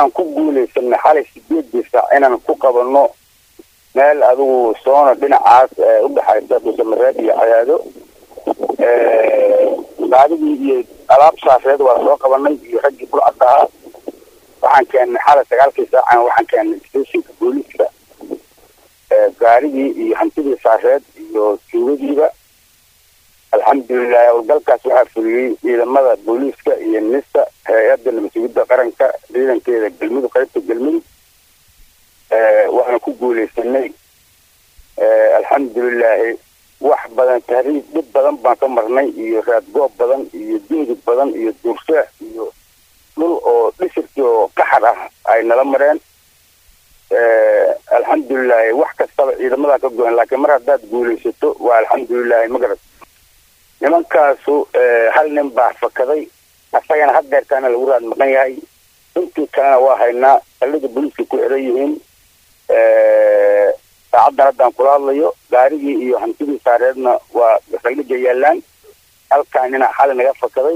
waxaan ku guulaysanay xalay sideedii saac inaan ku qabanno meel adigu soona dhinacaas udhexaysa dusamareed iyo cadaado gaadigii iyo alaab saafeed waa soo qabanay iyo raggii burcadda ahaa waxaan keennay xalay sagaalkii saacan waxaan keennay stationka booliiska gaarigii iyo hantidii saafeed iyo tuugadiiba alxamdulilahi howlgalkaas waxaa fuliyey ciidamada booliiska iyo nista hay-adda nabadsugidda qaranka ciidankeeda galmudug qaybta galmudug waxaan ku guulaysanay alxamdulilaahi wax badan tahriib dhib badan baan ka marnay iyo raadgoob badan iyo duudi badan iyo duursheex iyo dhul oo dhisirkii oo qaxar ah ay nala mareen alxamdulilahi wax kastaba ciidamadaa ka go-an laakiin mar haddaad guulaysato waa alxamdulilahi magarad nimankaasu hal nin baa fakaday asagana haddeertaana lagu raad maqan yahay intii kalena waa haynaa saldhiga booliiska ku xiran yihiin saacaddan haddaan kula hadlayo gaarigii iyo hantidii saareedna waa saldhiga yaalaan halkaa nina xali naga fakaday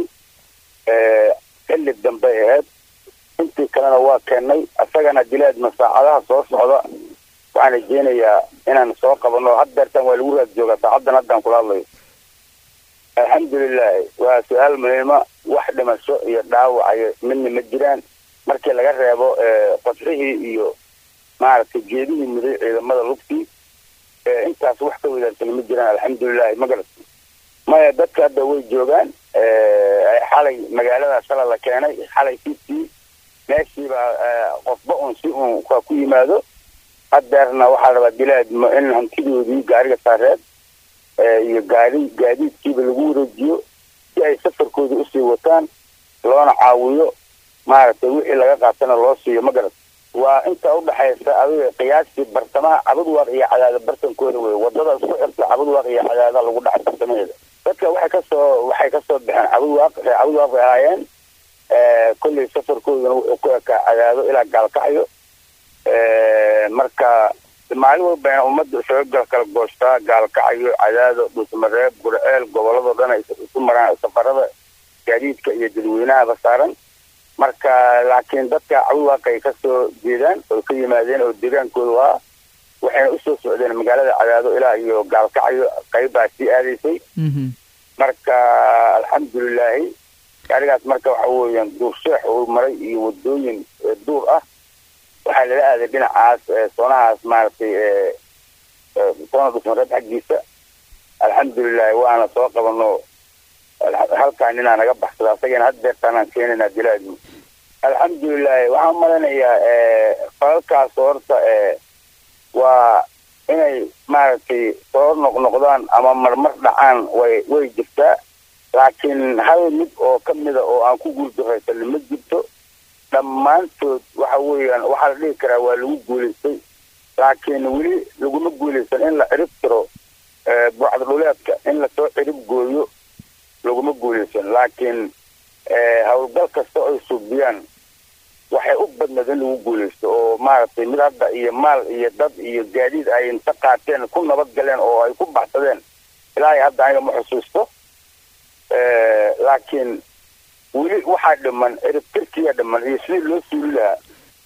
xilli dambe aheyd intii kalena waa keennay asagana dilaadma saacadaha soo socda waxaan rajeynayaa inaan soo qabano haddeertaan waa lagu raad joogaa saacaddan haddaan kula hadlayo alxamdulilahi waa su-aal muhiima wax dhimasho iyo dhaawacayo midna ma jiraan markii laga reebo qodxihii iyo maaragtay geedihii muday ciidamada lugtii intaas wax ka wadaarsan ma jiraan alxamdulilahi magarad maya dadka hadda way joogaan xalay magaalada shala la keenay xalay fitii meeshiibaa qofba un si un ka ku yimaado haddeerna waxaa la rabaa dilaadmo in hantidoodii gaariga saareed iyo gaari gaadiidkiiba lagu wareejiyo si ay safarkooda usii wataan loona caawiyo maaragtay wixii laga qaatana loo siiyo magarad waa inta udhaxaysa adiga qiyaastii bartamaha cabadwaaq iyo cadaada bartankooda wey wadada isku xirta cabadwaaq iyo cadaada lagu dhacay bartamaheeda dadka waxay kasoo waxay kasoo baxeen cabadwaaq ree cabadwaaq bay ahaayeen kolley safarkooduna wuxuu ku ekaa cadaado ilaa gaalkacyo marka maalin walbayna ummadda isaga kala goostaa gaalkacyo cadaado dhusmareeb gurceel gobolladoo dhan ay isu maraan safarada gaadiidka iyo dadweynahaba saaran marka laakiin dadka cabadwaaqay kasoo jeedaan oo ka yimaadeen oo deegaankoodu ahaa waxayna usoo socdeen magaalada cadaado ilaa iyo gaalkacyo qaybbaa sii aadaysay marka alxamdulilaahi gaarigaas marka waxa weeyaan duursheex uu maray iyo wadooyin duur ah waxaa lala aaday dhinacaas soonahaas maaragtay soona dhusmareed xaggiisa alxamdulilahi waana soo qabano halkaa ninaa naga baxsada asagana haddeertaanaan keenaynaa dilaadmi alxamdulilahi waxaan malanayaa falalkaas horta waa inay maaragtay soo noqnoqdaan ama marmar dhacaan way way jirtaa laakiin hal mid oo ka mida oo aan ku guuldaraysanin ma jirto dhammaantood waxa weeyaan waxaa la dhihi karaa waa lagu guulaystay laakiin weli laguma guulaysan in la cirib tiro buucda dhuleedka in lasoo cirib gooyo laguma guulaysan laakiin howlgal kasta ay suubiyaan waxay u badnaed in lagu guulaysto oo maaragtay mid hadda iyo maal iyo dad iyo gaadiid ay inta qaateen ku nabad galeen oo ay ku baxsadeen ilaahay hadda aniga ma xusuusto laakiin weli waxaa dhiman ciribtirkiya dhiman iyo sidii loo suuli lahaa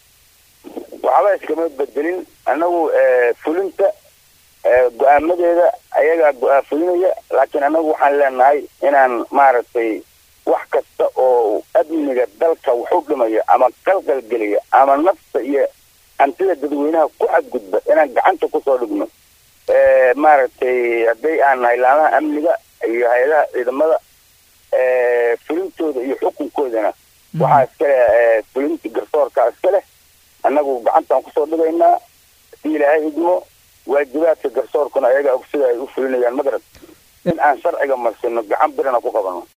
waxba iskama bedelin annagu fulinta go-aamadeeda ayagaa go-aa fulinaya laakiin annagu waxaan leenahay inaan maaragtay wax kasta oo amniga dalka wuxuu dhimaya ama qalqalgelaya ama nafta iyo hantida dadweynaha ku xadgudba inaan gacanta kusoo dhigno maaragtay hadday aan nahay laamaha amniga iyo hay-adaha ciidamada fulintooda iyo xukunkoodana waxaa iska leh fulinta garsoorka iska leh annagu gacantaan kusoo dhigaynaa si ilaahay idmo waajibaadka garsoorkuna ayagaa og sida ay u fulinayaan magarad in aan sharciga marsino gacan birana ku qabano